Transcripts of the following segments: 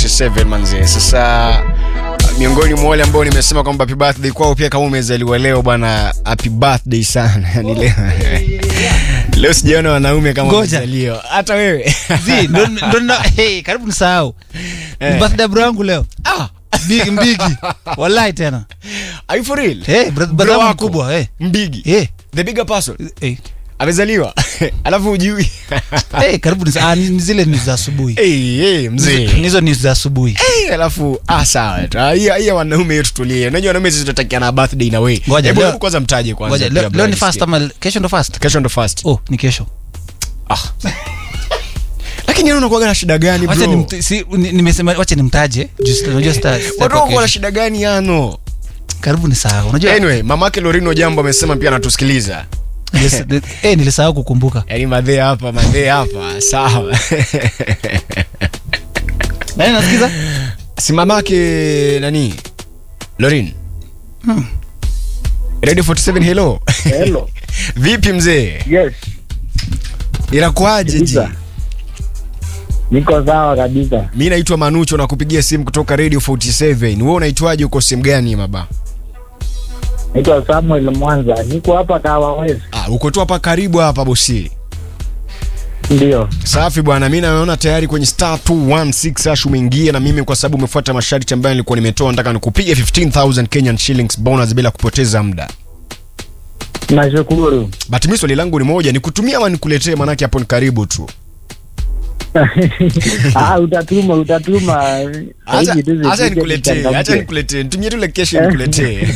47 manze. Sasa miongoni mwa wale ambao nimesema kwamba happy birthday kwao pia kama umezaliwa leo bwana, happy birthday sana. Yani leo leo sijaona wanaume kama Ngoja. wamezaliwa. Hata wewe. Zi, ndo, ndo, ndo, hey, karibu nisahau Eh. ni birthday bro yangu leo Ah, mbigi mbigi wallahi tena are you for real? hey, bro, Bro bro yangu wako. mkubwa hey. Mbigi. Hey. The bigger person. Hey. Amezaliwa. Alafu ujui. Hey, karibu nisa, ah, ni, ni zile ni za asubuhi Hey, hey, mzee. nizo ni za asubuhi Eh, alafu ah sawa tu. Ah, hiyo hiyo wanaume yetu tulie. Unajua wanaume sisi tunatakiana birthday na wewe. Ngoja, Hebu leo- hebu kwanza mtaje kwanza. Ngoja, pia leo, bro, leo ni nisikie. fast ama kesho ndo fast Kesho ndo first. oh ni kesho Ah. Lakini yeye unakuwa na shida gani wacha bro? ni, si, ni, nimesema wacha nimtaje juu sita- unajua sita, sita Watu kwa wako na kesho. shida gani yano? karibu nisahau unajua Anyway, mamake Lorino Jambo amesema pia anatusikiliza. nilis- eh, nilisahau kukumbuka Yaani madhe hapa, madhe hapa. Sawa. nani nasikiza si mamake nani? Lorin. Radio 47 hello. Hello. Vipi mzee? Yes. Inakuaje ji? Kabisa. Niko sawa kabisa. Mi naitwa Manucho na kupigia simu kutoka Radio 47. Wewe unaitwaje uko sehemu gani baba? Naitwa Samuel Mwanza. Niko hapa Kawawezi. Ah, uko tu hapa karibu hapa bosi. Ndio. Safi bwana, mi naona tayari kwenye star 216 hash umeingia na mimi kwa sababu umefuata masharti ambayo nilikuwa nimetoa, nataka nikupiga 15000 Kenyan shillings bonus bila kupoteza muda. Nashukuru. But mimi swali langu ni moja, nikutumia ama nikuletee? Manake hapo ni karibu tu. ah, utatuma utatuma. Acha Hivi tu acha zifike nikuletee, tuchangamke. acha nikuletee, nitumie tu location nikuletee.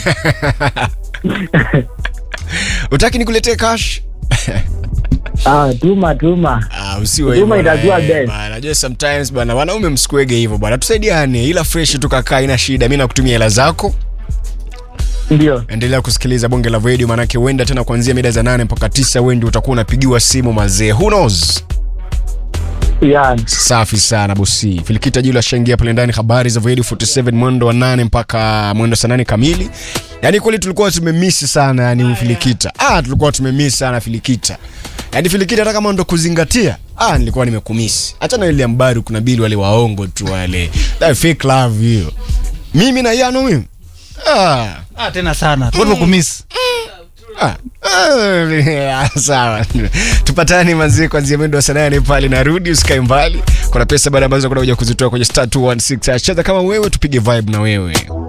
Utaki nikuletee cash? Ah, tuma tuma. Ah, usiwe Huduma hivyo. itakuwa eh, best. bana. Najua sometimes bana wanaume msikuege hivyo bwana. Tusaidiane ila fresh tukakaa ina shida. Mimi nakutumia hela zako. Ndio. Endelea kusikiliza bonge la radio manake huenda tena kuanzia mida za nane mpaka tisa wewe ndio utakuwa unapigiwa simu mazee. Who knows? Yeah. Safi sana bosi. Filikita Jula shangia pale ndani habari za Radio 47 mwendo wa nane mpaka mwendo saa nane kamili. Yaani kweli tulikuwa tumemiss sana yani Filikita. Ah, tulikuwa tumemiss sana Filikita. Yaani Filikita hata kama ndo kuzingatia. Ah, nilikuwa nimekumisi. Achana ile ambari kuna bili wale waongo tu wale. That fake love hiyo. Mimi na Yano mimi. Ah. ah, tena sana tuko kumiss Ah, ah, sawa tupatani manzie kwanzia mwendo wa saa nane pale narudi usikae mbali kuna pesa baada ambazo kunakuja kuzitoa kwenye star 216 cheza kama wewe tupige vibe na wewe